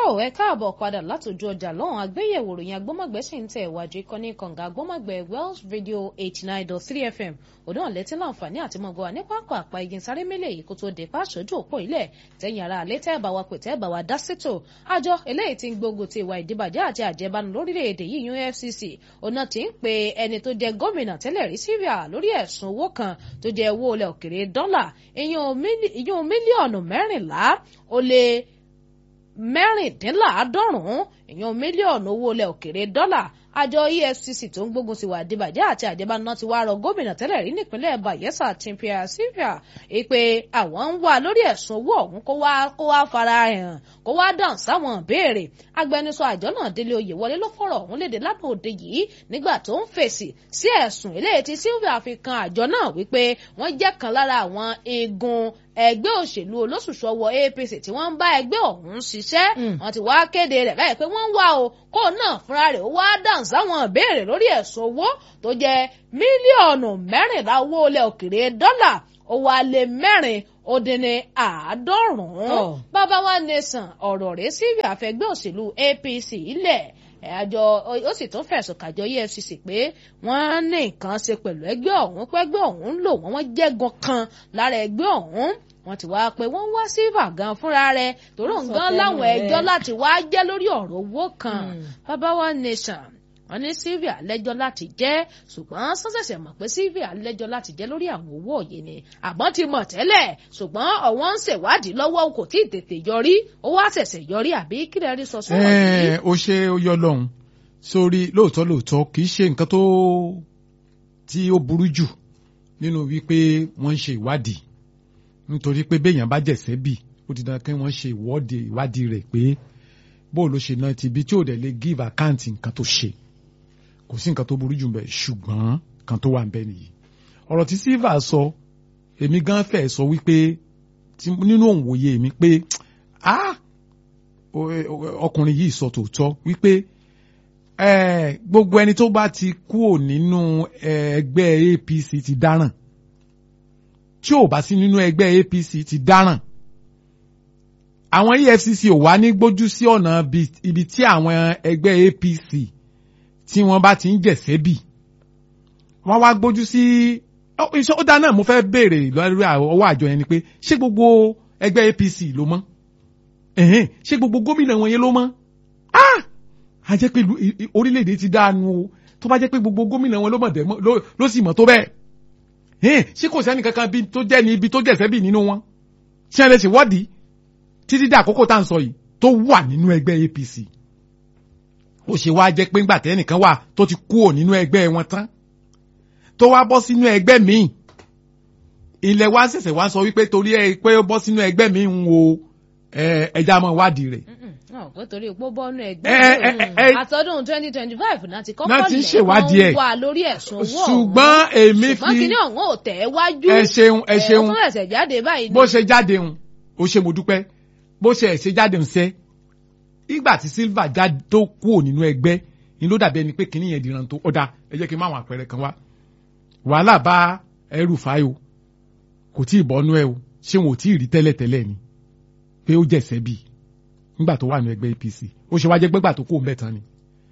ẹ káàbọ̀ padà látòjú ọjà lọ́hùn àgbéyẹ̀wò ròyìn agbọ́mọ̀gbẹ́ sì ń tẹ̀ ìwájú ìkànnì kànga agbọ́mọ̀gbẹ́ Wells Radio eighty nine dot three FM òdò ọ̀lẹ́tí láǹfààní àti mọ̀gọ́ wa ní pápá àpá igi sáré mélèé yìí kó tó dé pàṣójú òpó ilẹ̀ tẹ̀yìn ara àlẹ́ tẹ́ bá wa pè tẹ́ bá wa dá sítò àjọ eléyìí tí ń gbógun ti ìwà ìdíbàjẹ́ àti àjẹbánu lórílẹ̀‐èdè yìí EFCC ọ̀nà tí ń pe ẹni tó jẹ gómìnà tẹ́lẹ̀ rí Syria lórí ẹ̀sùn owó kan tó jẹ owó ilẹ̀ òkèrè dọ́là ìyún mílíọ̀nù mẹ́rìnlá ó lé mẹ́rìndínláàádọ́rùn-ún ìyún mílíọ̀nù owó ilẹ̀ òkèrè dọ́là àjọ EFCC tó ń gbógun ti wà dìbàjẹ́ àti àjẹbánu ti wá rọ gómìnà tẹ́lẹ̀ rí nípínlẹ̀ Bayelsa Timothy Syria ìpè àwọn ń wá lórí ẹ̀sùn owó ọ̀hún kó wá kó wá fara hàn kó wá dáhùn sáwọn ìbéèrè agbẹnusọ àjọ náà Délé Oyèwọlé ló fọ̀rọ̀ ọ̀hún léde lánàá òde yìí nígbà tó ń fèsì sí ẹ̀sùn eléyìí tí Syria fi kan àjọ náà wípé wọ́n jẹ́ kan lára àwọn igun ẹgbẹ́ òṣèlú olóṣùṣọ́wọ́ APC tí wọ́n ń bá ẹgbẹ́ ọ̀hún ṣiṣẹ́ wọ́n ti wá kéde rẹ̀ báyìí pé wọ́n ń wá o kó náà fúnra rẹ̀ ó wá dáhùn sáwọn ìbéèrè lórí ẹ̀sùn owó tó jẹ́ mílíọ̀nù mẹ́rìnlá owó ilẹ̀ òkèrè dọ́là ó wá lé mẹ́rin ó dín ní àádọ́rùn-ún bàbá wa nation ọ̀rọ̀ rẹ̀ sí àfẹ́gbẹ́ òṣèlú APC ilẹ̀ àjọ ó sì tún fẹ̀sùn kàjọ EFCC pé wọ́n ní nǹkan ṣe pẹ̀lú ẹgbẹ́ ọ̀hún pé ẹgbẹ́ ọ̀hún ń lò wọ́n wọ́n jẹ́gun kan lára ẹgbẹ́ ọ̀hún wọ́n ti wá pé wọ́n wá sílvà gan fúnra rẹ̀ torí nǹkan láwọn ẹjọ́ láti wá jẹ́ lórí ọ̀rọ̀ owó kan bàbá wa nation wọ́n ní Sylvia lẹ́jọ́ láti jẹ́ ṣùgbọ́n sọ́sẹ̀sẹ̀ mọ̀ pé Sylvia lẹ́jọ́ láti jẹ́ lórí àwọn owó òye ni àbọ̀n ti mọ̀ tẹ́lẹ̀ ṣùgbọ́n ọ̀wọ́n ń ṣèwádìí lọ́wọ́ kò tí ì tètè yọrí ó wá ṣẹ̀ṣẹ̀ yọrí àbí kílẹ̀ rí sọ sọ́wọ́ yìí. ó ṣe ó yọ lọ́hùn sórí lóòótọ́ lóòótọ́ kì í ṣe nǹkan tó tí ó burú jù nínú wípé wọ́n ń ṣe ìwádìí nítorí pé béèyàn bá jẹ̀sẹ́ bì ó ti dandan kí wọ́n ṣe ìwọ́de ìwádìí rẹ̀ pé bóò ló ṣe náà ti ibi tí ò dẹ̀ lè give account nǹkan tó ṣe kò sí nǹkan tó burú jù bẹ́ẹ̀ ṣùgbọ́n kan tó wà ń bẹ nìyí ọ̀rọ̀ tí silva sọ èmi gan fẹ́ sọ wípé nínú òǹwòye mi pé ọkùnrin yìí sọ tòótọ́ wípé gbogbo ẹni tó bá ti kúrò nínú ẹgbẹ́ APC ti dáràn tí ò bá sí nínú ẹgbẹ́ APC ti dáràn àwọn EFCC ò wá ní gbójú sí ọ̀nà ibi tí àwọn ẹgbẹ́ APC tí wọ́n bá ti ń jẹ̀sẹ́ bì wọ́n wá gbójú sí iṣẹ́ ó dáná mo fẹ́ béèrè lórí ọwọ́ àjọ yẹn ni pé ṣé gbogbo ẹgbẹ́ APC ló mọ́ ṣé gbogbo gómìnà wọn yẹn ló mọ́ a jẹ́ pé orílẹ̀-èdè ti dáanu o tó bá jẹ́ pé gbogbo gómìnà wọn ló mọ̀ dẹ́mọ́ ló sì mọ̀ tó bẹ́ẹ̀ ṣé kò sẹ́ni kankan tó jẹ́ ní ibi tó jẹ̀sẹ́ bì nínú wọn ṣé ẹ lè ṣèwọ́dìí títí dé àkókò tá à ń sọ yìí tó wà nínú ẹgbẹ́ APC ó ṣe wá jẹ́ pé ńgbà tẹ́nìkan wà tó ti kúrò nínú ẹgbẹ́ wọn tán tó wá bọ́ sínú ẹgbẹ́ míì ilẹ̀ wa ṣẹ̀ṣẹ̀ wá sọ wípé torí ẹ pé ó bọ́ sínú ẹgbẹ́ míì ń wo ẹja mọ́ wádìí rẹ̀. pé torí pé ó bọ́ nínú ẹgbẹ́ àtọ́dún twenty twenty five náà ti kọ́kọ́ lẹ̀ wọ́n wà lórí ẹ̀sùn owó ọ̀hún ṣùgbọ́n èmi fi ṣùgbọ́n kí ni ọ̀hún ò tẹ̀ wájú ẹ ṣeun ẹ ṣeun ó tún ẹ̀sẹ̀ jáde báyìí. bó ṣe jáde ń ó ṣe mo dúpẹ́ bó ṣe ẹ̀ ṣe jáde ń sẹ́ ìgbà tí silva já tó kúrò nínú ẹgbẹ́ ni ló dàbí ẹni pé kínní yẹn dìran tó ọ̀dà ẹ jẹ́ kí n má àwọn àpẹẹrẹ kan wá wàhálà bá ẹrù fáyò kò tí ì bọ́nú ẹ o ṣé wọn ò tí ì rí tẹ́lẹ̀tẹ́lẹ̀ ni pé ó jẹ̀sẹ̀ bì nígbà tó wà ní ẹgbẹ́ APC ó ṣe wá jẹ́ gbẹ́gbà tó kó mẹ́ta ni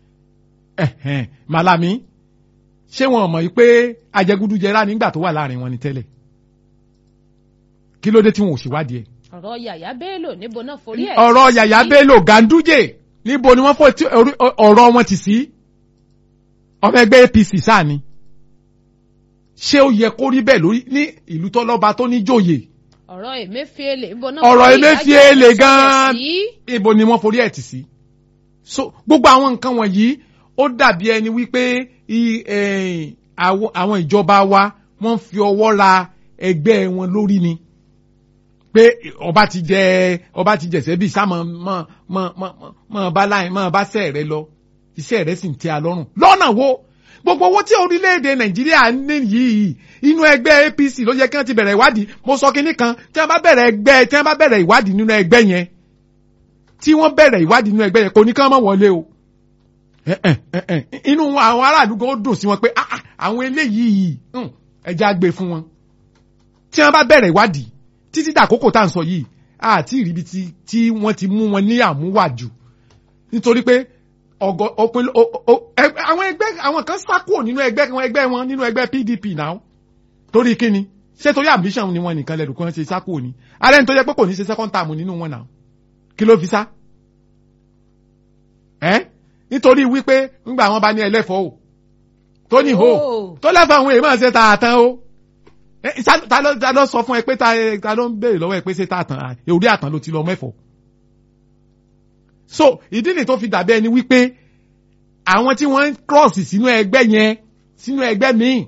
Malami ṣé wọn mọ̀ pé ajẹgúdújẹrá nígbà tó wà láàrin wọn ni tẹ́lẹ̀ kí ló dé tí wọn ò ṣèwádìí ẹ̀ ọ̀rọ̀ yàyà bello níbo náà forí ẹ̀. ọ̀rọ̀ yàyà bello ganduje níbo ni wọ́n fọ́ ọ̀rọ̀ wọn ti sí ọmọ ẹgbẹ́ APC sáà ni ṣé ó yẹ kó rí bẹ́ẹ̀ lórí ní ìlú tọ́lọ́ba tó ní jòyè. ọ̀rọ̀ emefiele níbo náà ọ̀rọ̀ emefiele gan-an ibo ni wọ́n forí ẹ̀ tì sí. so gbogbo àwọn nǹkan wọ̀nyí ó dàbí ẹni wípé àwọn ìjọba wa wọ́n fi ọwọ́ ra ẹgbẹ́ wọn lórí ni pé ọba ti jẹ ọba ti jẹsẹ bíi sáà mọ mọ mọ mọ mọ bá láyìn mọ bá sẹ rẹ lọ iṣẹ́ rẹ sì ń tẹ́ a lọ́rùn lọ́nà wo gbogbo owó tí orílẹ̀-èdè nàìjíríà ní yìí inú ẹgbẹ́ APC ló yẹ kí wọ́n ti bẹ̀rẹ̀ ìwádìí mo sọ kínní kan tí wọ́n bá bẹ̀rẹ̀ ẹgbẹ́ tí wọ́n bá bẹ̀rẹ̀ ìwádìí nínú ẹgbẹ́ yẹn tí wọ́n bẹ̀rẹ̀ ìwádìí nínú ẹgbẹ́ yẹn kò ní kí wọ́n má wọlé o inú àwọn aráàlú gan ó dùn sí wọn pé àwọn eléyìí ẹja gbé fún wọn tí wọ́n bá bẹ̀rẹ̀ ìwádìí títí dàkókò tá à ń sọ yìí àti ìríbi tí wọ́n ti mú wọn ní àmúwàjù nítorí pé ọgọ òpin o- o- ẹ- àwọn ẹgbẹ́ àwọn kan sá kúrò nínú ẹgbẹ́ wọn ẹgbẹ́ wọn nínú ẹgbẹ́ PDP náà torí kíni ṣé torí ambition ni wọn nìkan lẹ́rù kan ṣe sá kúrò ní alẹ́ ní tó yẹ pé kò ní ṣe second term nínú wọn náà kí ló fi sá ẹ́ nítorí wípé ńgbà wọn bá ní ẹlẹ́fọ̀ọ́ o tó ní ho Oh. tó lẹ́fọ̀ọ́ àwọn èèyàn ṣe tààtàn o ẹ, ta- ta ló ta ló sọ fún ẹ pé ta ta ló ń béèrè lọ́wọ́ ẹ pé ṣe tààtàn orí àtàn ló ti lọ mẹ́fọ̀ọ́ so ìdí nìyí tó fi dàbí ẹni wípé àwọn tí wọ́n ń cross sínú ẹgbẹ́ yẹn sínú ẹgbẹ́ míì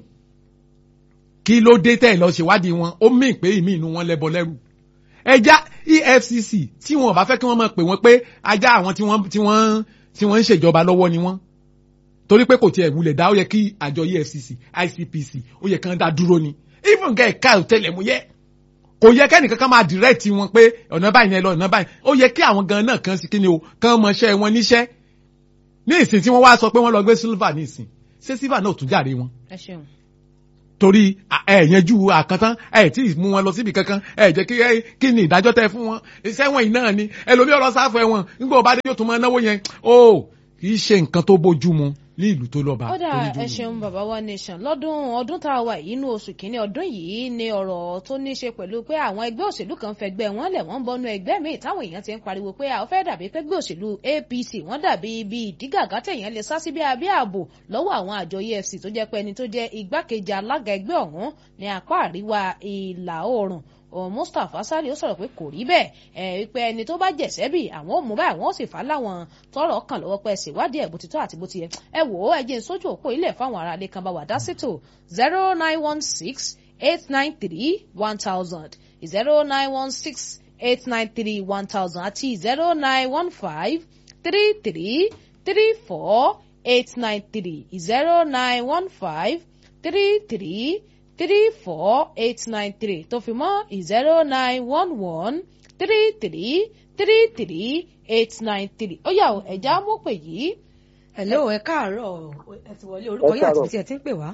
kí ló dé tẹ̀ lọ ṣèwádìí wọn ó mì pé ìmí inú wọn lẹ́bọ lẹ́rù ẹja EFCC tí wọn ò bá fẹ́ kí wọ́n máa pè wọ́n pé ajá àwọn tí wọ́n tí wọ́n tí wọ́n ń ṣèjọba lọ́wọ́ ni wọ́n torí pé kò tiẹ̀ wulẹ̀ dá ó yẹ kí àjọ EFCC ICPC ó yẹ kí wọ́n dá dúró ni even kẹ́ ẹ̀ka ọ̀tẹlẹ̀múyẹ́ kò yẹ kẹ́nìkan kan máa direct wọn pé ọ̀nà báyìí yẹn lọ ọ̀nà báyìí ó yẹ kí àwọn gan náà kan sí kíni o kán mọṣẹ́ wọn níṣẹ́ ní ìsìn tí wọ́n wá sọ pé wọ́n lọ gbé silver ní ìsìn ṣé silver náà ò tún jàre wọn ẹ ṣeun. torí ẹ yanjú àkàntán ẹ tí ì mú wọn lọ síbi kankan ẹ jẹ́ kí ẹ kí ni ìdájọ́ tẹ fún wọn iṣẹ́ wọn yìí náà ni ẹlòmí ọ̀rọ̀ sáfù ẹ̀wọ̀n nígbà ọba dé yóò tún máa náwó yẹn ó kì í ṣe nǹkan tó bójú mu ní ìlú tó lọ́ba. ó dà tó níjú ẹ mu. ṣeun bàbá wa nation lọ́dún ọdún tá a wà yìí inú oṣù kínní ọdún yìí ni ọ̀rọ̀ tó ní í ṣe pẹ̀lú pé àwọn ẹgbẹ́ òṣèlú kan fẹgbẹ́ wọn lẹ̀ wọ́n ń bọnú ẹgbẹ́ míì táwọn èèyàn ti ń pariwo pé àwọn fẹ́ dàbí pé ẹgbẹ́ òṣèlú APC wọ́n dàbí ibi ìdígàgá tẹ̀yàn lè sá sí bí abẹ́ ààbò lọ́wọ́ àwọn àjọ EFCC tó jẹ́ pé ẹni tó jẹ́ igbákejì alága ẹgbẹ́ ọ̀hún ní apá àríwá ìlà oòrùn òun Mustapha Sali ó sọ̀rọ̀ pé kò rí bẹ́ẹ̀ ẹ̀ wípé ẹni tó bá jẹ̀sẹ́ bì àwọn ò mú báyìí àwọn ò sì fà á láwọn tọrọ kàn lọ́wọ́ pẹ́ ṣèwádìí ẹ̀ bó ti tọ́ àti bó ti yẹ ẹ wò ó ẹ jẹ́ n sójú òpó ilẹ̀ fáwọn ará ilé kan bá wà dá sítò zero nine one six eight nine three one thousand zero nine one six eight nine three one thousand àti zero nine one five three three three four eight nine three zero nine one five three three three four eight nine three tó fi mọ́ zero nine one one three three three three eight nine three ó yá o ẹ̀já mú pè yìí. hello ẹ káàárọ̀ ẹ ti wọlé orúkọ yín àti ibi tí ẹ ti ń pè wá.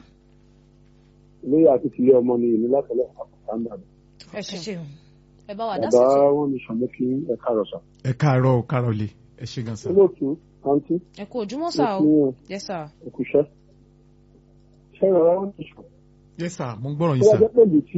ilé àti tìlé ọmọ ni èmi látọlẹ àpàtà ń bàbá ẹ ẹ ṣeun ṣeun. ẹ bá wà dá bàbá sí wọn ní sọmọ kí ẹ káàárọ̀ sà. ẹ káàárọ̀ o káàárọ̀ lè ẹ ṣe gan sa. olóòtú àǹtí ẹ kú ojúmọ́ mo sá kí o yín yes sir. ẹkúṣẹ́ ṣé ìrora wọn ní sọ yes sir mo ń gbọ́rọ̀ tó yín wá sà. jẹ́ pẹ̀lú tí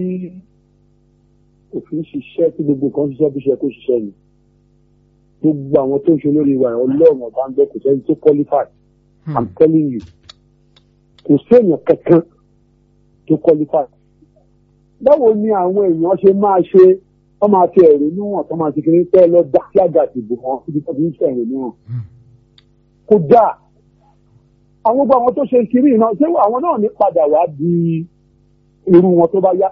òfin ṣiṣẹ́ tí gbogbo kan ṣiṣẹ́ bí ṣe kó ṣiṣẹ́ ni gbogbo àwọn tó ń ṣe olórí wa ọlọ́run ọba ń bẹ kò sẹ́ni tó qualify Hmm. i'm telling you kò séèyàn kankan tó qualify báwo ni àwọn èèyàn ṣe máa ṣe wọ́n máa fi ẹ̀rí níwọ̀n tó máa ti kiri pẹ́ lọ dá sí àga ìdìbò wọn síbi tó fi ń ṣe ẹ̀rí níwọ̀n Hmm. kò dáa àwọn gbogbo àwọn tó ṣe kiri iná ṣé àwọn náà ní padà wá di irú wọn tó bá yá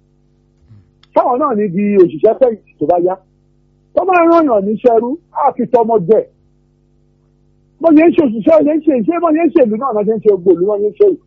táwọn náà ní di òṣìṣẹ́ fẹ̀yìntì tó bá yá tó máa rán yàn ní ṣẹrú á fi tọmọ jẹ bó ṣe ń ṣe òṣìṣẹ́ ṣe ń ṣe ṣé bó ṣe ń ṣèlú náà náà ṣe ń ṣe gbòòlù wọn ṣe ń ṣe yìí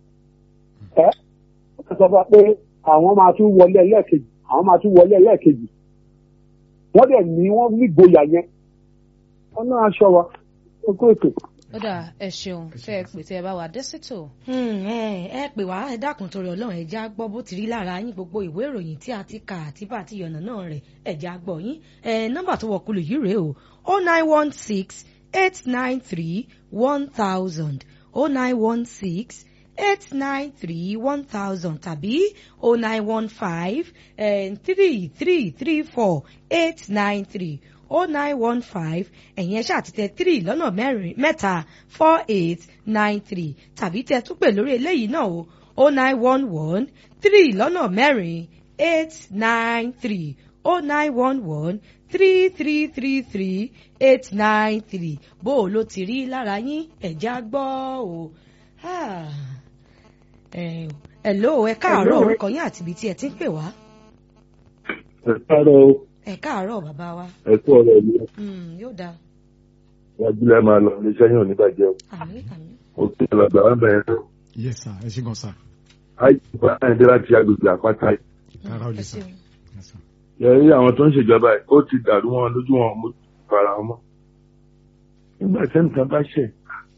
ẹ ó sọ fún wa pé àwọn máa tún wọlé ẹlẹ́ẹ̀kejì àwọn máa tún wọlé ẹlẹ́ẹ̀kejì wọ́n dẹ̀ ní wọ́n nígboyà yẹn wọ́n náà aṣọ wa ó kó ètò. ó dà ẹ ṣeun tẹ ẹ pè tẹ ẹ bá wà dé sítò. Hmm, ẹ ẹ pè wá ẹ dákun torí Ọlọ́run ẹ já gbọ́ bó ti rí lára yín gbogbo ìwé ìròyìn tí a ti kà àti bá àti yànnà náà rẹ̀ ẹ já gbọ́ yín ẹ nọ́mbà tó wọ kulù yìí rèé o o nine one six eight nine three one thousand o nine one six eight nine three one thousand tàbí o nine one five three three three four eight nine three o nine one five ẹ̀yin ẹ ṣáà ti tẹ three lọ́nà mẹ́rin mẹ́ta four eight nine three tàbí tẹ tún pè lórí eléyìí náà o o nine one one three lọ́nà mẹ́rin eight nine three o nine one one three three three three eight nine three bó o ló ti rí lára yín ẹ̀já gbọ́ o. Ah. Eh, hello ẹ káàárọ̀ orúkọ yín àti ibi tí ẹ ti ń pè wá. ẹ káàárọ̀ o ẹ káàárọ̀ bàbá wa ẹ kú ọ̀rọ̀ mi Mm, yóò dáa wájú lẹ máa lọ iléeṣẹ́ yóò ní bàjẹ́ o àmín àmín. òkè ọlọgbà wà bẹ̀rẹ̀ náà yes sir ẹ ṣe gan sa. àìsàn àìdé láti agbègbè àpáta yìí. káàárọ̀ lè ẹ sà. ṣeun. Yes, sir. yẹrí àwọn tó ń ṣèjọba yìí ó ti dàrú wọn lójú wọn mo fara wọn mọ́. nígbà tí ẹnìkan bá ṣẹ̀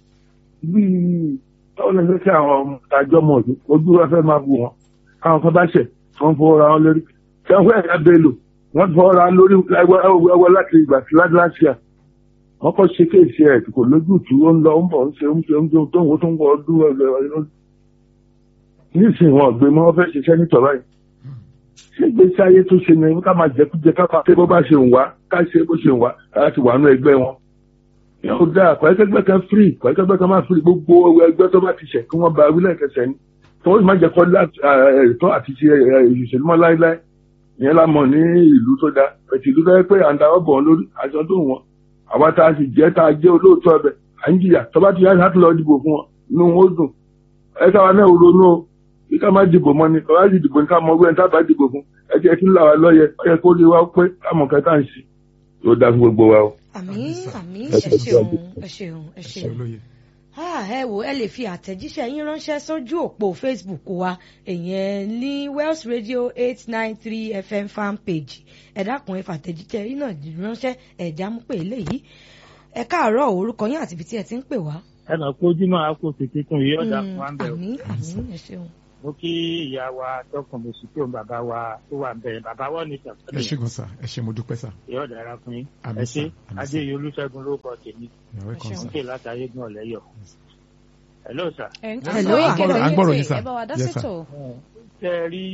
bíi báwo lè fẹ́ kí àwọn ọmọ àjọ mọ̀ ọdún ojú wa fẹ́ máa bù wọn káwọn kan bá ṣẹ̀ wọ́n fọwọ́ ra wọn lórí tí wọ́n fẹ́ ẹ̀ka bẹ́ẹ̀lò wọ́n fọwọ́ ra wọn lórí ẹwọ́ láti ìgbà tí láti láti à wọ́n kọ́ ṣe kéèsì ẹ̀ kò lójútùú ó ń lọ ó ń bọ̀ ń ṣe ń ṣe ń ṣe tó ń wo tó ń wọ ọdún ẹ̀ nísìnyí wọn gbé mọ́ wọ́n fẹ́ ṣiṣẹ́ nítorí báyìí ṣé ìgbésí ayé tó ṣe ni ká máa jẹkújẹ ká máa pé bó bá ṣe ń wá ká ṣe bó ṣe ń wá láti wà nú ẹgbẹ́ wọn. yóò dáa pẹ̀lẹ́kẹ́gbẹ́ kan free pẹ̀lẹ́kẹ́gbẹ́ kan máa free gbogbo ẹgbẹ́ tó bá ti ṣẹ̀ kí wọ́n ba wílẹ̀ kẹsẹ̀ ni tó má jẹ́ kọ́ ẹ̀tọ́ àti ṣe ìṣèlú mọ́ láéláé ìyẹn la mọ̀ ní ìlú tó dáa pẹ̀tì ìlú tó yẹ pé à ń darọ́ bọ̀ lórí aṣọ tó wọn àwa tá a sì jẹ́ tá a jẹ́ olóòótọ́ ọbẹ̀ à ń jìyà tó bá ti yá láti lọ dìbò fún wọn inú wọn ó dùn ẹ káwa náà ronú o bí ká má dìbò mọ́ ni kọ́lá sì dìbò ní ká mọ ọgbẹ́ni tá a bá dìbò fún ẹ jẹ́ kí ńlá wa lọ́yẹ ọ yẹ kó lè wá pé ká mọ̀ kẹta ń sí yóò dáa fún gbogbo wa o. àmín àmín ẹ ṣeun ẹ ṣeun ẹ ẹ ṣe ṣeun olóye. Ah, ẹ wò ẹ lè fi àtẹ̀jíṣẹ́ yín ránṣẹ́ sójú òpó Facebook wa èyàn ní Wells Radio eight nine three FM fan page ẹ dákun ẹ fàtẹ̀jíṣẹ́ yín náà ránṣẹ́ ẹ̀já mú pé eléyìí ẹ káàárọ̀ orúkọ yín àti ibi tí ẹ ti ń pè wá. ẹ nà kó ojúmọ́ àpò tètè kún yìí ọ̀dà Mm, fún wa ń bẹ̀ o. àmín àmín ẹ ṣeun. mo kí ìyá wa tọkàn mo sì kí òun bàbá wa tó wà ń bẹ̀ bàbá wọn ní ẹ ṣe sàkóso gan sa ẹ ṣe mo dúpẹ́ sa ìyá ọ̀dà ara fún yín Àmín ẹ sà, ṣe àmín sà. adéyẹ olúṣẹ́gun ló kọ tèmi you're welcome ṣeun. sa. ń pè látàyé gan ọ̀lẹ́yọ̀. hello sir. ẹ̀ ń Hello, tẹ̀sán à ń gbọ́- ìkẹlẹ̀ à ń gbọ́rọ̀ yín yín, tè sir. ẹ bá wa dá Yes, sir. sétò. ṣe ẹ rí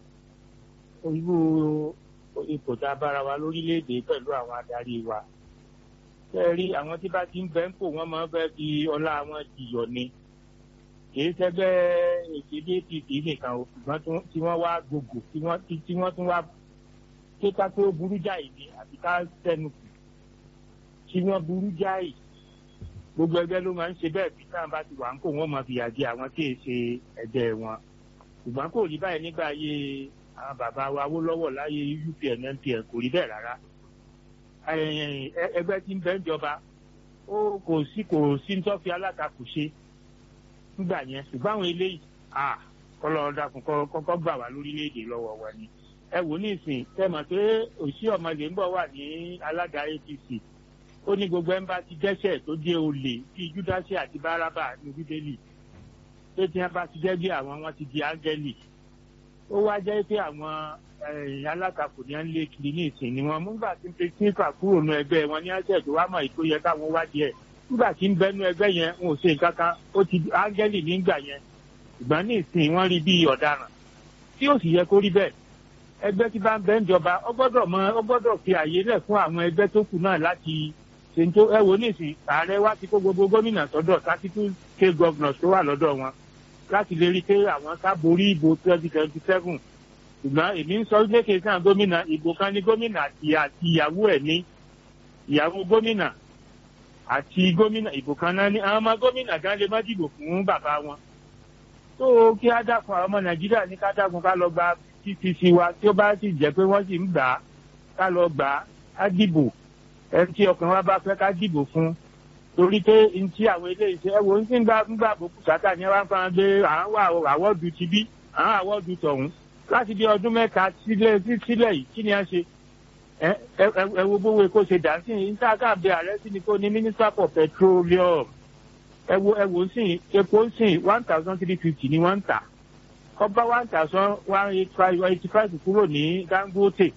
irú ipò tá a bára wa lórílẹ̀‐èdè pẹ̀lú àwọn adarí wa ṣe ẹ rí àwọn tí bá ti ń bẹ́ ń pò wọ́n máa ń fẹ́ fi ọlá wọn jìyọ̀ ni kìí ṣẹgbẹ́ èkéde apc nìkan o ṣùgbọ́n tí wọ́n- tí wọ́n wá gbogbo tí wọ́n tí tí wọ́n tún wá ṣé ká tó burú jáì ni àti ká sẹ́nu kù tí wọ́n burú jáì gbogbo ẹgbẹ́ ló máa ń ṣe bẹ́ẹ̀ bí táwọn bá ti wà ń kó wọ́n máa fìyà jẹ àwọn tí èè ṣe ẹgbẹ́ wọn ṣùgbọ́n kò rí báyìí nígbà ayé àwọn bàbá wa Awólọ́wọ̀ láyé UPN NPN kò rí bẹ́ẹ̀ rárá Ẹ- ẹ- ẹgbẹ́ tí ń bẹ ń jọba ó kò sí kò sí ń tọ́fi alátakò ṣe nígbà yẹn ṣùgbọ́n àwọn eléyìí à kọ́lọ́ dákun kọ́- kọ́kọ́ gbà wá lórílẹ̀‐èdè lọ́wọ́ wa ni ẹ wò ní ìsìn tẹ́ mọ̀ pé òsì ọmọlé ń bọ̀ wà ní alága APC ó ní gbogbo ẹ̀ ń bá ti dẹ́ṣẹ̀ tó jẹ́ olè bíi Júdásì àti Bárábà ní Bíbélì pé tí wọn bá ti jẹ́ bí àwọn wọn ti di áńgẹ́lì ó wá jẹ́ pé àwọn ẹ̀yìn alátakò ní à ń lé kiri ní ìsìn ni wọn nígbà tí ń pe kíkà kúrò nù ẹgbẹ́ wọn ní àṣẹ tó wá mọ̀ ètò yẹ káwọn wádìí ẹ̀ nígbà tí ń bẹnu ẹgbẹ́ yẹn wọn ò ṣe nǹkan kan ó ti di áńgẹ́lì nígbà yẹn ìgbà ní ìsìn wọn rí bí ọ̀daràn tí ó sì yẹ kó rí bẹ́ẹ̀ ẹgbẹ́ tí bá ń bẹ ń jọba ó gbọ́dọ̀ mọ ó gbọ́dọ̀ fi àyè lẹ̀ fún àwọn ẹgbẹ́ tó kù náà láti ṣe ń tó ẹ wò ní ìsìn ààrẹ wa ti kó gbogbo gómìnà sọ́dọ̀ thirty two state governors tó wà lọ́dọ̀ wọn láti lè rí i pé àwọn ká borí ìbò twenty twenty seven ṣùgbọ́n èmi ń sọ lékè sáà gómìnà ìbò kan ní gómìnà àti àti ìyàwó ẹ̀ ní ìyàwó gómìnà àti gómìnà ìbò kan náà ní àwọn ọmọ gómìnà gan lè má dìbò fún bàbá wọn tó kí á dákun àwọn ọmọ nàìjíríà ní ká dákun ká lọ gba ttc wa tí ó bá sì jẹ́ pé wọ́n sì ń gbà á ká lọ gbà á á dìbò ẹni tí ọkàn wa bá fẹ́ ká dìbò fún torí pé n tí àwọn eléyìí ṣe ẹ wo ń tí ń gbà ń gbà bòkú sátà ní wá ń fa gbé àwọn wà àwọ́dù ti bí àwọn àwọ́dù tọ̀hún láti bí ọdún mẹ́ta sílẹ̀ sí- sílẹ̀ yìí kí ni a ṣe ẹ ẹ ẹ wo bówó epo ṣe dà sí ní níta káàbẹ ààrẹ sí ni kó ní minister for petroleum ẹ wo ẹ wo ń sìn epo ń sìn one thousand three fifty ni wọ́n ń tà kọ́bá one thousand one eight five eighty five kúrò ní Dangote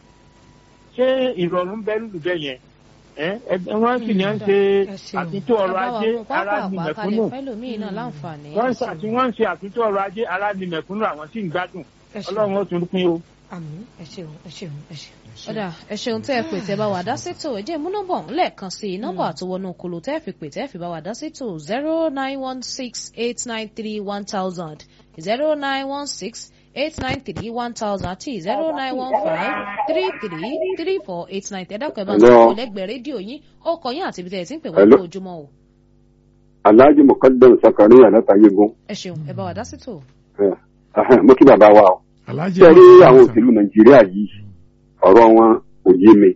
ṣé ìrọ̀rùn bẹ́ẹ̀ lù bẹ́ẹ̀ yẹn ẹ ẹ wọ́n sì ní à ń ṣe ẹ ṣeun. àtúntò ọrọ̀ ajé ara ní pápá kalẹ̀ mẹ̀kúnnù fẹ́lòmíì náà láǹfààní. wọ́n ń ṣe àti wọ́n ń ṣe àtúntò ọrọ̀ ajé ara ní mẹ̀kúnnù àwọn sì ń gbádùn ẹ ṣeun ọlọ́run ó tún pín o. àmín ẹ ṣeun ẹ ṣeun ẹ ṣeun. ọ̀dà ẹ ṣeun tẹ́ ẹ pè tẹ́ bá wà dá sétò ẹ jẹ́ mú nọ́mbà ọ̀hún lẹ́ẹ̀kan sí i nọ́mbà tó wọnú kolo tẹ́ ẹ fi pè tẹ́ ẹ fi bá wà dá sétò zero nine one six eight nine three one thousand zero nine one six eight nine three one thousand àti zero nine one five three three three four eight nine tẹ́dàkọ̀ ẹ̀ bá ń Hello. sọ lẹ́gbẹ̀ẹ́ rédíò yín ọkọ̀ yín àti ibi tẹ́ ẹ ti ń pè wá Hello. ní ojúmọ́ o alhaji mukadam sakariya látàyégún ẹ ṣeun ẹ bá wà dá sétò. mo kí bàbá wa o alájẹ ṣe rí àwọn òṣèlú nàìjíríà yìí ọ̀rọ̀ wọn kò yé mi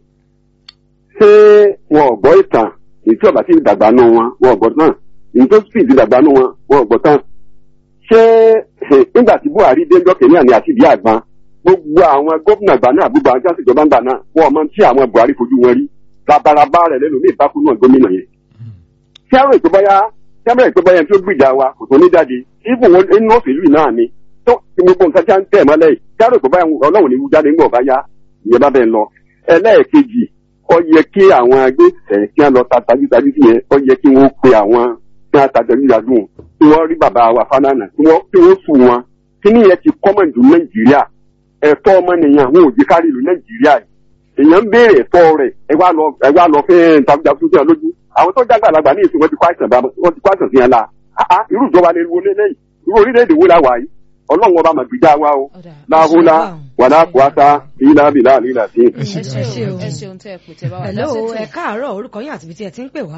ṣé wọn ò gbọ́ ìtàn èyí tí ọba sì dàgbà nù wọn wọn ò gbọ́ tán èyí tó sì ti dàgbà nù wọn wọn ò gbọ́ tán ṣé eh, nígbà tí buhari dé ńjọ́ kìnìún àní àti ìdí àgbọn gbogbo àwọn gómìnà àgbà náà gbogbo àwọn tí wọn sì jọba ń gbà náà wọn ò mọ tí àwọn buhari fojú wọn rí labalábá rẹ lẹnu ní ìbákú náà gómìnà yẹn tí àwọn ètò bọ́yá tí àwọn ètò bọ́yá tí ó gbìjà wa kò tó ní jáde ibùn wọn inú òṣèlú yìí náà ni tó ti gbogbo nǹkan tí a ń tẹ̀ mọ́lẹ̀ yìí tí àwọn ètò bọ́yá ọlọ́run ní wú jáde ńgbọ̀ bá yá ìyẹn bá bẹ́ẹ̀ lọ ẹlẹ́ẹ̀kejì ó yẹ kí àwọn agbésẹ̀ kí wọ́n lọ ta tajútajú sí yẹn ó yẹ kí wọ́n pe àwọn tí wọ́n ta tajútajú kí wọ́n rí bàbá wa fánánà kí wọ́n kí wọ́n sùn wọn kí ni yẹn ti kọ́mọ̀ jù nàìjíríà ẹ̀tọ́ ọmọnìyàn àwọn òjì kárí ìlú nàìjíríà yìí èèyàn ń béèrè ẹ̀tọ́ rẹ̀ ẹ wá lọ ẹ wá lọ fẹ́ tajútajú sí wọn lójú àwọn tó jágbàlagbà ní ìsìn wọn ti kó àìsàn bá wọn ti kó àìsàn sí yẹn la àá irú ìjọba lè wo lélẹ́yìn irú orílẹ̀-èdè wo la wà yìí ọlọ́run ọba màgbìjà wa o Ọ̀dà. láhùlá wàlá kùwàtà ìlà bìlà àlìlà sí. ẹ ẹ ṣeun ṣeun. ẹ ṣeun tẹ́ ẹ pè tẹ́ bá wà hello lásìkò. ẹ káàárọ̀ orúkọ yín àti ibi tí ẹ ti ń pè wá.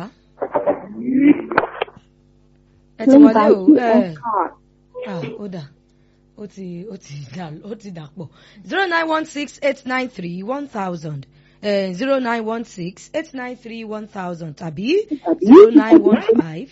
ẹ ti wọlé o ẹ ah ó dà ó ti ó ti dà ó ti dà pọ̀ zero nine one six eight nine three one thousand zero nine one six eight nine three one thousand tàbí zero nine one five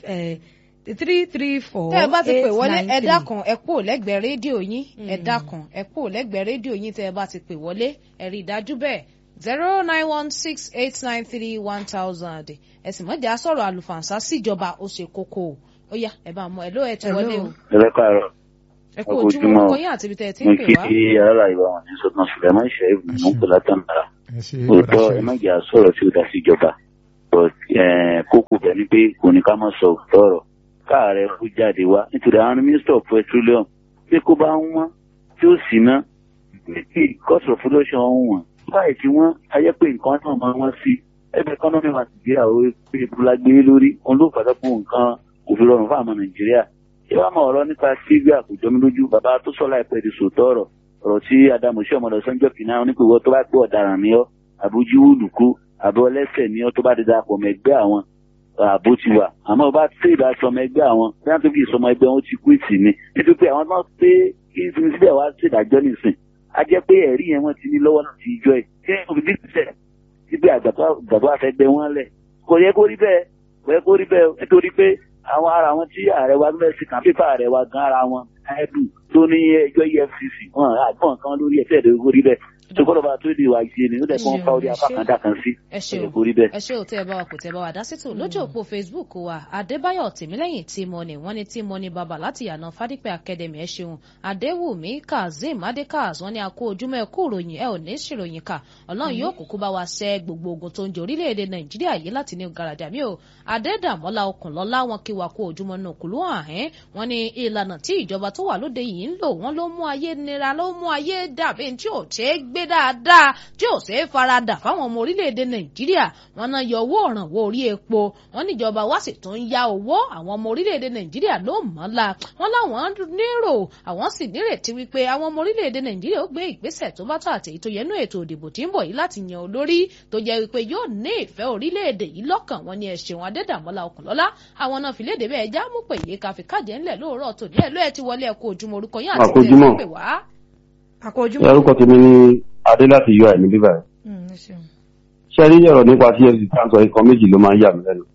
three three four tẹ́ ẹ bá ti pè eight wọlé nine ẹ three. dákun ẹ kúrò lẹ́gbẹ̀ẹ́ rédíò yín ẹ dákun ẹ kúrò lẹ́gbẹ̀ẹ́ rédíò yín tẹ́ ẹ bá ti pè wọlé ẹ rí i dájú bẹ́ẹ̀ zero nine one six eight nine three one thousand ẹ sì mọ̀jà sọ̀rọ̀ àlùfànṣá síjọba ó ṣe kókó o ó yá ẹ bá mọ ẹ ló ẹ ti Hello. wọlé o ẹ káàárọ̀ ẹ kú Ẹ kú ojúmọ́ ojúmọ́. orúkọ yín àti ibi tẹ́ ẹ ti mo ń pè kí wá. aráàlú ìwà wọn ní sọdún sùlẹmọ ìṣẹyìn ló ń pè látàndàrà ẹ ṣe òótọ́ bọ̀dá ẹ má ṣe jẹ́ àsọ̀rọ̀ tí ó dá sí ìjọba but eh, kókó bẹ ni pé kò ní ká má sọ òótọ́ ọ̀rọ̀ káàárẹ̀ kó jáde wá nítorí àwọn minister of petroleum pé kó bá ń wọ́n tí ó sì ná pé cost of production ń wọ̀n báyìí tí wọ́n ayé pé nǹkan náà máa wọ́n sí ẹgbẹ́ economy wa nàìjíríà ó pé ìbúlá gbé lórí òun ló fàtà fún nǹkan òfin rọrùn fún àwọn nàìjíríà ṣé wàá mọ ọ̀rọ̀ nípa sígbà kò jọ mí lójú bàbá tó sọ láìpẹ́ di sòótọ́ ọ̀rọ̀ ọ̀rọ̀ tí adamu sí ọmọdé sọ́njọ́ kìnnà onípèwọ́ tó bá gbé ọ̀daràn ní ọ́ àbójú olùkú àbọ̀ ọlẹ́sẹ̀ ní ọ́ tó bá di darapọ̀ mọ́ ẹgbẹ́ àwọn ààbò ti wà àmọ́ bá tẹ́ ìbá sọmọ ẹgbẹ́ àwọn bí wọ́n tó fi ìsọmọ ẹgbẹ́ wọn ti kú ìtì ni nítorí pé àwọn náà pé kí n fi síbẹ̀ wá ṣèdájọ́ nìsín a jẹ́ pé ẹ̀rí yẹn wọ́n ti ní lọ́wọ́ láti ìjọ ẹ̀ kí ẹ̀ fi dípẹ́ síbi àgbàdo àfẹ́gbẹ́ wọn lẹ̀ kò yẹ kó rí bẹ́ẹ̀ kò yẹ kó rí bẹ́ẹ̀ nítorí pé àwọn ara wọn tí ààrẹ wa bẹ́ẹ̀ sí kàn pépà ààrẹ wa gan ara wọn ẹ̀dù tó ní ẹjọ́ efcc wọn àgbọ̀n kan lórí ẹ̀fẹ́ ẹ̀dẹ̀ kó rí bẹ́ẹ̀ tó gbọ́dọ̀ bá tó di ìwà ìṣe ni ó dẹ̀ kó ń fa orí apá kan dà kan sí ẹ ṣeun ẹ̀dẹ̀ kó rí bẹ́ẹ̀. ẹ ṣe ò tẹ ẹ bá wa kò tẹ ẹ bá wa dá sítò lójú òpó facebook wa adébáyọ̀ tèmílẹ́yìn tí mo ní wọ́n ní tí mo ní bàbá láti yànà fádípẹ academy ẹ ṣeun adéwùmí kazeem adékaz wọ́n ní a kó ojúmọ́ ẹ kú ìròyìn ẹ ò ní ṣèròyìn kà ọlọ́run yóò kúkú bá wa ṣẹ́ gbogbo ogun tó ń jẹ orílẹ̀-èdè nàìjíríà yìí láti ní gàràdà mi ò adédàmọ́lá okùnlọ́lá wọn kí wa kú ojúmọ́ náà kúlú àhẹ́n wọ́n ní ìlànà tí ìjọba tó wà lóde yìí ń lò wọ́n ló mú ayé nira ló mú ayé dàbí tí ò ṣe é gbé dáadáa tí ò ṣe é faradà fáwọn ọmọ orílẹ̀-èdè nàìjíríà wọ́n náà yọ owó ọ̀rànwó orí epo wọ́n níjọba wá sì tún ya owó àwọn ọmọ orílẹ̀-èdè nàìjíríà ló mọ́ la wọ́n láwọn nírò àwọn sì nírètí wípé àwọn ọmọ orílẹ̀-èdè nàìjíríà ó gbé ìgbésẹ̀ tó bá tó àti èyí tó yẹ nú ètò òdìbò tí ń bọ̀ yìí láti yan olórí tó jẹ́ wípé yóò ní ìfẹ́ orílẹ̀-èdè yìí lọ́kàn wọn ni ẹ̀ṣẹ̀ wọn adédàmọ́lá ọkùnlọ́lá àwọn náà fi léde bẹ́ẹ̀ já mú pè yé káfí kájẹ́ ńlẹ̀ lóòrọ̀ tòní ẹ̀ ló ẹ̀ ti wọlé ẹ̀kọ́ ojúmọ́ orúkọ yín àti Àkójúmọ́. tẹ̀ pé wá. àkójúmọ́. orúkọ tèmi ní adé láti yọ àìní bíbá ẹ Mm, ẹ ṣeun. ṣe rí ọ̀rọ̀ nípa csc táǹsọ̀ nǹkan méjì ló máa ń yà mí lẹ́nu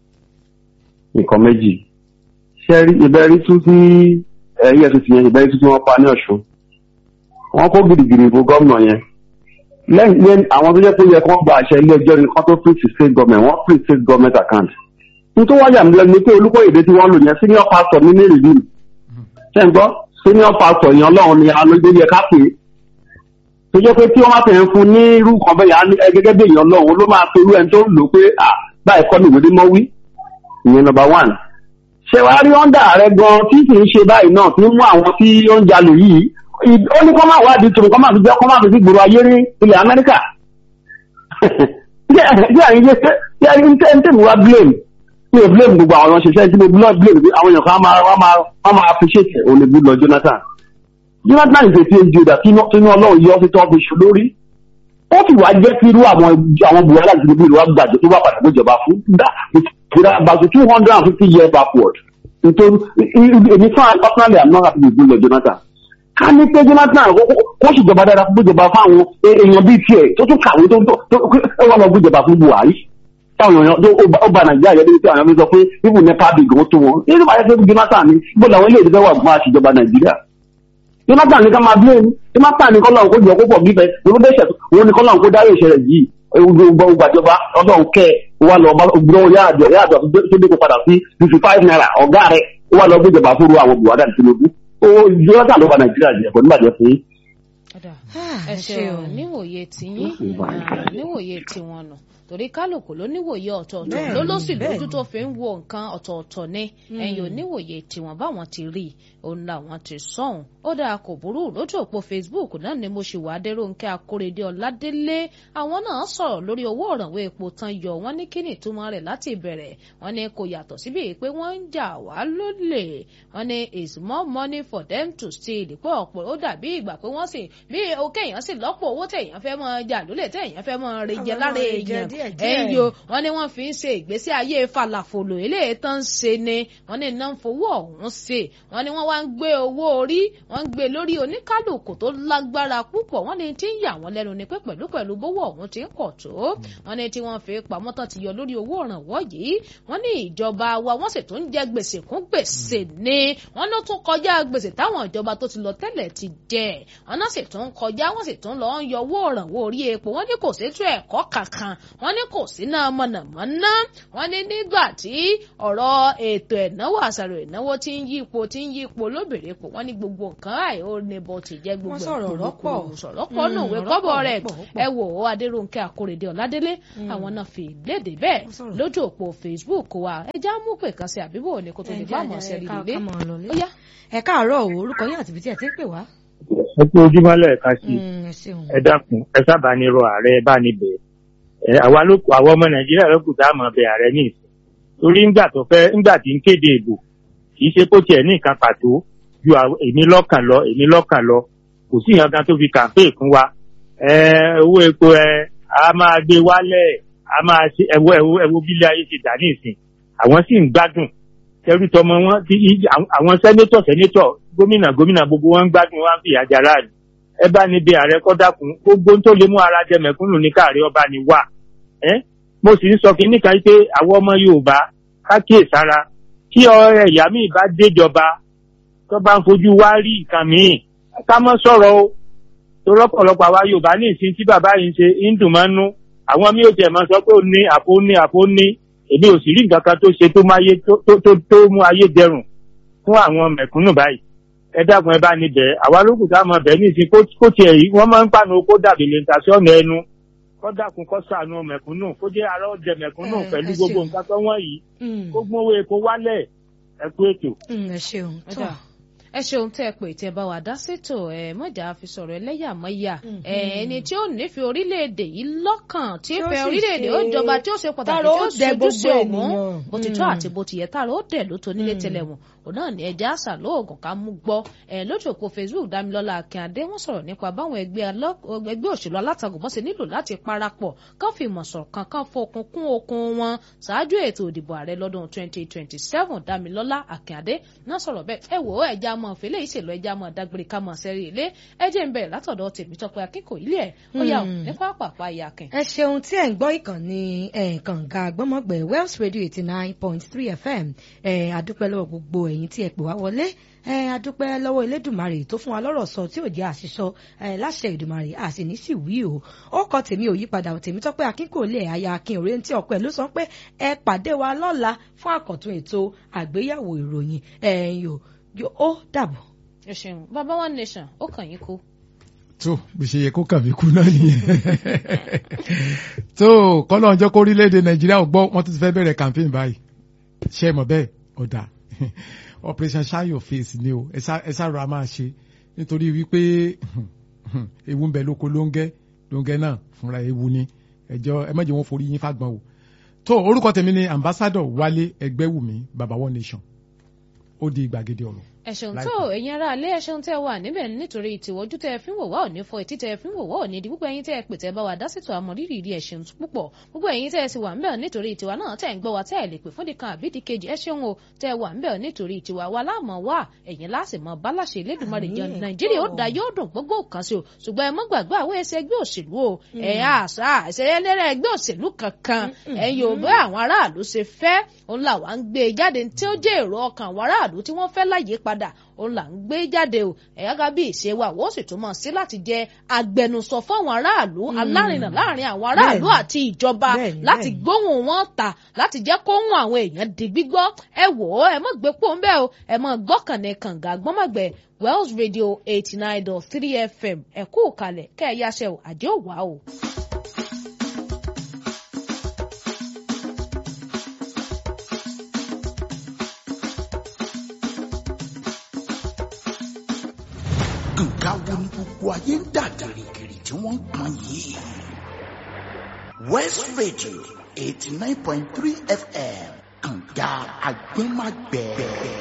nǹkan méjì ṣe rí ìbẹ̀rí tún tí efcc yẹn ìbẹ̀rí tún tí wọ́n pa ní ọ̀ṣun wọ́n kó gidigidi ìbò gómìnà yẹn lẹ́yìn lẹ́yìn àwọn tó jẹ́ pé ó yẹ kí wọ́n gba àṣẹ ilé ẹjọ́ ni kán tó free to state government wọ́n free state government account ní tó wáyà mí lẹ́nu ni pé olùkóyèdè tí wọ́n lò yẹn senior pastor ní ní rìlíìmù ṣe ń gbọ́ senior pastor yẹn ọlọ́run ni alóde yẹ ká pè é tó jẹ́ pé tí wọ́n bá tẹ̀ ń fún ní irú kan bẹ́ẹ̀ yà á ní ẹ gẹ́gẹ́ bí èèyàn lọ́hùn ló máa pe irú ẹni tó ń lò pé à báyìí kọ́ ni ìwé mọ́ wí ìyẹn number one. ṣé wàá rí ọ́ndà rẹ gan tí kì í ṣe báyìí náà tí ń mú àwọn tí ó ń jalè yìí ì- ó ní kọ́ máa wádìí tòun kọ́ máa fi jẹ́ kọ́ máa fi sí gbòòrò ayé ní ilẹ̀ amẹ́ríkà. bí àyìn ṣe ṣe bí àyìn tẹ́ ń tẹ̀mí wá blame mi ò blame gbogbo àwọn ṣiṣẹ́ tí mo blame blame bí àwọn èèyàn kan á máa wọ́n máa wọ́n máa appreciate òun lè bú lọ Jonathan jonathan ìfèsì ìjọba tínú ọlọ́run yọ sí tó fi ṣe lórí ó sì wá jẹ́ kí irú àwọn àwọn buhari àti gbogbo ìlú wa gbàjọ tó bá padà gbéjọba fún dá ìtura about two hundred and fifty years backward nítorí èmi fún àwọn personally i'm not happy with gbogbo jonathan ká ní pé jonathan kó- kó- kó ṣèjọba dáadáa fún gbéjọba fún àwọn èèyàn bíi tiẹ̀ tó tún kàwé tó tó tó ó wà lọ gbéjọba fún buhari táwọn èèyàn tó ó ba- ó ba nàìjíríà yẹ débi tí àwọn èèyàn fi sọ pé ibùdó nípa bìgì ó tó wọn nínú bá yẹ pé jonathan ní bó làwọn ilé ìdíjọba wà fún àṣìjọba nàìjíríà jonathan ní ká máa blame jonathan ní kọ́lọ́run kó jọ kó pọ̀ bíbẹ̀ olóde ìṣẹ̀ wọn ní kọ́lọ́run kó dárí ìṣẹ̀lẹ̀ yìí gbogbo gbàjọba ọlọ́run kẹ́ ẹ wà lọ gbọ́ yáàjọ yáàjọ tó dé kó padà sí fifty five naira ọ̀gá rẹ̀ ó wà lọ gbéjọba fúru àwọn buhari àti tinubu ó jonathan ló ba nàìjíríà jẹ kò ní bàjẹ́ fún yín. Ọ̀dà ẹ ṣeun níwòye tiyín níwòye tiwọn nù torí kálukú ló níwòye ọ̀tọ̀ọ̀tọ̀ Bẹ́ẹ̀ni, ló ló sì lójú bẹ́ẹ̀ni. tó fi ń wo nǹkan ọ̀tọ̀ọ̀tọ̀ ni ẹ̀yin ò níwòye tiwọn báwọn ti rí i òun làwọn ti sọ̀hún ó dáa kò burú lójú òpó Facebook náà ni mo ṣì wá Adérónkẹ́ Akóredé Ọládélé àwọn náà sọ̀rọ̀ lórí owó òrànwó epo tán yọ wọ́n ní kíni ìtumọ̀ rẹ̀ láti ìbẹ̀rẹ̀ wọ́n ní kò yàtọ̀ síbi pé wọ́n ń jà wá lólè wọ́n ní it's more money for them to steal pé ọ̀pọ̀ ó dàbí ìgbà pé wọ́n sì bí òkè èèyàn sì lọ́pọ̀ owó tẹ̀yàn fẹ́ mọ́ jà lólè tẹ̀yàn fẹ́ mọ́ rẹ̀ jẹ Àwọn lára máa jẹ èèyàn díẹ̀díẹ̀. ẹ̀yìn o wọ́n ní wọ́n fi ń ṣe ìgbésí ayé falafolo eléyìí tán ń ṣe ni wọ́n ní iná ń fowó ọ̀hún ṣe wọ́n ní wọ́n wá ń gbé owó orí wọ́n ń gbé lórí oníkálùkù tó lágbára púpọ̀ wọ́n ní tí ń yà wọ́n lẹ́nu ni pé pẹ̀lú pẹ̀lú bówó ọ̀hún ti ń pọ̀ tó wọ́n ní tí wọ́n fi pamọ́ tán ti yọ lórí owó ìrànwọ́ yìí wọ́n ní ìjọba wa wọ́n sì tún jẹ gbèsè kún gbèsè ni wọ́n ló tún kọjá gbèsè táwọn ìjọba tó ti lọ tẹ́lẹ̀ ti jẹ wọ́n náà sì tún kọjá wọ́n sì tún lọ ń yọ owó ìrànwọ́ orí epo wọ́n ní kò sétú ẹ̀kọ́ kankan wọ́n ní kò sí náà mọ̀nàmọ́ná wọ́n ní nígbà tí ọ̀rọ̀ ètò ẹ̀náwó àṣàrò ìnáwó tí ń yípo tí ń yípo lóbìnrin pò wọ́n ní gbogbo nǹkan àì ó ní bó ti jẹ́ gbogbo Wọ́n sọ̀rọ̀ ẹ̀ rọ́pọ̀. kúrúkúrú, sọ̀rọ̀ pọ̀ Mm, nù wé ọ̀rọ̀ kọ́bọ̀ pọ̀, rẹ̀ ọ̀pọ̀, ọ̀pọ̀. ẹ wò ó Adérónkẹ́ Akóredé Ọládélé àwọn náà fi léde bẹ́ẹ̀ Wọ́n sọ̀rọ̀. lójú òpó Facebook wa ẹ já mú pè kan sí àbíbò ní kó tó lè bá àmọ́ sẹ́rí ilé ó yá ẹ káàárọ̀ o orúkọ yín àti ibi tí ẹ ti ń pè wá. ẹ kú ojúmọ́ lẹ́ẹ̀kan sí i Mm, ẹ ṣeun. ẹ dákun ẹ sábà ní rọ ààrẹ bá ní bẹ̀ ẹ àwa ló kù àwọn ọmọ nàìjíríà ló kù tá a mọ̀ bẹ ààrẹ ní ìsìn torí ńgbà tó fẹ́ ńgbà tí ń kéde ìbò kì í ṣe kó tiẹ̀ ní nǹkan pàtó ju àw- èmi lọ́kàn lọ èmi lọ́kàn lọ kò sí nǹkan kan tó fi kàmpé fún wa ẹ owó epo ẹ a máa gbé wálẹ̀ a máa ṣe ẹwọ ẹwọ ẹwọ bílẹ̀ ayé ti dà ní ìsìn àwọn sì ń gbádùn tẹrú tọmọ wọn ti í- àwọn- àwọn sẹ́nétọ̀ sẹ́nétọ̀ gómìnà gómìnà gbogbo wọn ń gbádùn wọn á fìyà jẹ aráàlú ẹ bá ní bí ààrẹ kọ́ dákun gbogbo tó lè mú ara jẹ mẹ̀kúnnù ní káàrí ọba ni wà ẹ́ mo sì ń sọ kí níkan pé àwọn ọmọ yorùbá ká kíyèsára tí ọ̀rẹ́ ìyá mi bá déjọba tó bá ń fojú wá rí nǹkan míì ká mọ́ sọ̀rọ̀ o tó lọ́pọ̀lọpọ̀ àwa yorùbá ní ìsìn tí bàbá yìí ń ṣe ń dùn máa ń nú àwọn mi ò tiẹ̀ máa sọ pé ó ní àpò ní àpò ní èmi ò sì rí nǹkan kan tó ṣe tó mú ayé tó tó tó- tó mú ayé dẹrùn fún àwọn mẹ̀kúnnù báyìí ẹ dákun ẹ bá ní bẹ̀ àwa lókù tá a mọ̀ bẹ̀ ní ìsìn kó kó tiẹ̀ yìí wọ́n máa ń pàánù kó dàbí lè ta sí ọ̀nà ẹnu kó dákun kó ṣàánú mẹ̀kúnnù kó jẹ́ ara ọ̀jẹ̀ mẹ̀kúnnù Ẹ, pẹ̀lú ẹ gbogbo ṣeun. nǹkan tó wọ́n yìí Mm, kó gbówó epo wálẹ̀ ẹ kú ètò. mm, ẹ ṣeun. Ó tó. dà. ẹ ṣeun tẹ́ ẹ pè tẹ́ bá wa dá sétò ẹ mọ̀jà fi sọ̀rọ̀ ẹlẹ́yàmẹ̀yà ẹ ẹni tí ó nífẹ̀ẹ́ orílẹ̀-èdè yìí lọ́kàn tí ó Tí ó fẹ́ sì orílẹ̀-èdè ó ṣe- jọba tí ó ṣe pàtàkì tára tí ó ó dẹ ṣojúṣe gbogbo ọ̀hún ènìyàn. bó ti tọ́ Mm. àti bó ti yẹ tára ó dẹ̀ ló tó nílé tẹ́lẹ̀ wọn òun náà ní ẹja àṣà lóògùn ká mú gbọ́ ẹ lójú òpó Facebook Dámilọ́lá Akíndé wọ́n sọ̀rọ̀ nípa báwọn ẹgbẹ́ alọ́- ẹgbẹ́ òṣèlú alátakò bọ́n ṣe nílò láti parapọ̀ kán fi ìmọ̀ ṣọ̀kan kán fokun kún okun wọn ṣáájú ètò ìdìbò ààrẹ lọ́dún 2027 Dámilọ́lá Akíndé náà sọ̀rọ̀ bẹ́ẹ̀ ẹ wò ó ẹja mọ̀ fẹ́lẹ́ ìṣèlú ẹja mọ̀ dágbére ká mọ̀ sẹ́rí ilé ẹ jẹ́ ń bẹ̀rẹ̀ látọ̀dọ̀ Tèmítọ́pẹ́ Akínkòyí ilé ẹ̀ ó yà ó Hmm. ní pápápá ìyàkìn. ẹ ṣeun tí ẹ ń gbọ́ ìkànnì ẹ̀, kànga gbọ́mọgbẹ̀ Wells Radio eighty nine point three FM ẹ̀, adúpẹ́ lọ́wọ́ gbogbo ẹ̀yin tí ẹ pè wá wọlé ẹ̀, adúpẹ́ lọ́wọ́ Elédùmarè tó fún wa lọ́rọ̀ sọ tí ò jẹ́ àṣìṣọ ẹ̀, láṣẹ Èdùmarè àṣì ní sì wí o ó kọ tèmi ò yípadà ò tèmi tọ́pẹ́ akínkòlé aya akin òre tí ọ̀pẹ ló sọ pé ẹ pàdé wa lọ́la fún àkọ́tún ètò àgbéyẹ̀wò ìròyìn ẹ̀yìn yóò ó dàbọ̀. ẹ ṣeun bàbá one nation ó kàn yín kú. tó bó ṣe yẹ kó kàn mí kú náà nìyẹn tó kọ́lọ́ ọjọ́ kó orílẹ̀-èdè nàìjíríà ò gbọ́ wọ́n tún ti fẹ́ bẹ̀rẹ̀ campaign báyìí ṣé ẹ mọ̀ bẹ́ẹ̀ ọ̀dà operation shine your face ni o ẹ ṣá- ẹ ṣàrọ̀ a máa ṣe nítorí wípé ewu ń bẹ lóko lóńgẹ́ lóńgẹ́ náà fúnra ewu ni ẹjọ́ ẹ má jẹ́ wọn forí yín fàgbọ́n o tó orúkọ tèmi ni ambassador wálé ẹgbẹ́wùmí baba one nation ó di gbàgede ọ̀rọ̀ ẹ̀sùn Láìpẹ́. tó ẹ̀yin ará alẹ́ ẹ̀sùn tẹ́ wà níbẹ̀ nítorí ìtìwọ́jú tẹ́ ẹ fi ń wò wá òní fọ etí tẹ́ ẹ fi ń wò wá òní di púpọ̀ ẹ̀yin tẹ́ ẹ pè tẹ́ bá wa dásìtò àmọ́ rírì rí ẹ̀sùn púpọ̀ púpọ̀ ẹ̀yin tẹ́ ẹ sì wà ńbẹ̀ nítorí ìtiwa náà tẹ́ ẹ ń gbọ́ wa tẹ́ ẹ lè pè fún dìkan àbí di kejì ẹ̀sùn o tẹ́ ẹ wà ńbẹ̀ nítorí ìtiwa wa láàmọ̀ wá ẹ̀yin láàsì mọ báláṣẹ Elédùmarè jẹun Àmín. Nàìjíríà ó da yóò dùn gbogbo kan sí o ṣùgbọ́n ẹ mọ́ gbàgbé àwọn ẹsẹ̀ ẹgbẹ́ òṣèlú o ẹ̀ àṣà ìṣẹ̀lẹ̀ ẹgbẹ́ òṣèlú kankan ẹ̀yin ò bẹ́ àwọn aráàlú ṣe fẹ́ òun làwọn ń gbé e jáde tí ó jẹ́ èrò ọkàn àwọn aráàlú tí wọ́n fẹ́ láyé padà padà òun là ń gbé jáde o ẹ̀yà ká bí ìṣe wa wọ́n sì tún mọ̀ sí láti jẹ́ agbẹnusọ fáwọn aráàlú alárinà láàrin àwọn aráàlú Bẹ́ẹ̀ni. àti ìjọba Bẹ́ẹ̀ni, láti bẹ́ẹ̀ni. gbóhùn wọn ta láti jẹ́ kóhùn àwọn èèyàn di gbígbọ́ ẹ wò ó ẹ mọ̀ gbé pò ń bẹ́ o ẹ mọ̀ gbọ́kànnì kànga gbọ́mọ̀gbẹ́ Wells Radio eighty nine dot three FM ẹ kú kalẹ̀ kẹ́ ẹ yáṣẹ́ o àjẹ́ òwá o. nǹkan wo ni gbogbo ayé ń dà gìrìgìrì tí wọ́n ń pọn yìí. west radio eighty nine point three fm kànga agbẹ́magbẹ́.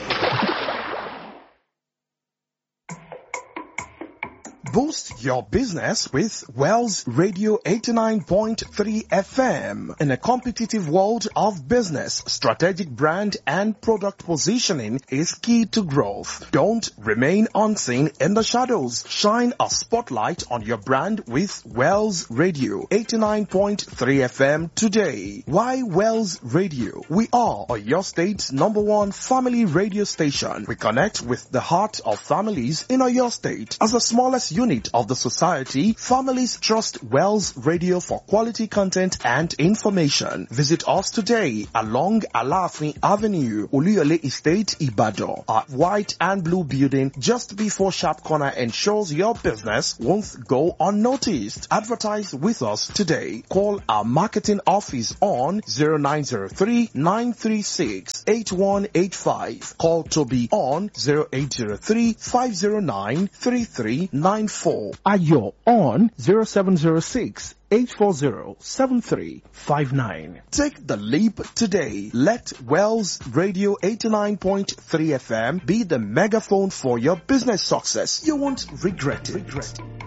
Boost your business with Wells Radio 89.3 FM. In a competitive world of business, strategic brand and product positioning is key to growth. Don't remain unseen in the shadows. Shine a spotlight on your brand with Wells Radio 89.3 FM today. Why Wells Radio? We are your state's number one family radio station. We connect with the heart of families in your state. As the smallest unit of the society, families trust Wells Radio for quality content and information. Visit us today along Alafin Avenue, Oluyole Estate, Ibadan. Our white and blue building just before Sharp Corner ensures your business won't go unnoticed. Advertise with us today. Call our marketing office on 0903 936 8185. Call Toby on 0803 509 3394. Ayo on 0706 840-7359. Take the leap today. Let Wells Radio 89.3 FM be the megaphone for your business success. You won't regret it. Regret it.